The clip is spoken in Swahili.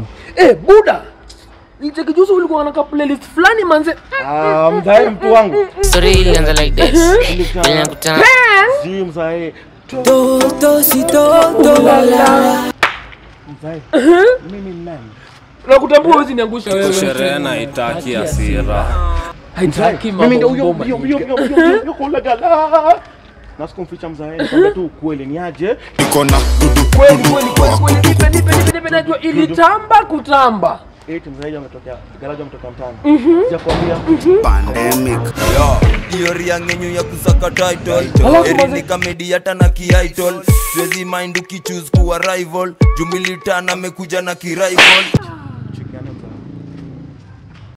Eh, buda. Nicheki juzi ulikuwa na ka playlist fulani manze. Ah, mzae mtu wangu. Story ilianza like this. Vile nakutana Si mzae. Toto si toto Mzae. Mimi ni nani? Nakutambua huwezi niangusha wewe. sherehe na itaki hasira Haitaki Mimi ndio huyo mambo huyo huyo ngoma. huyo huyo huyo kula gala. Na sikumficha mzae, nikwambia tu ukweli ni aje. Kweli kweli kweli kweli. Nipe nipe nipe nipe najua ilitamba kutamba. Eti mzae ametokea, garaji ametokea mtaani. Sijakwambia. hiyo riangenyu ya kusaka title Alafu eri maze- ni kamedi hata na kiitol siwezi mind ukichuse kuwa rival jumilitana amekuja na kirival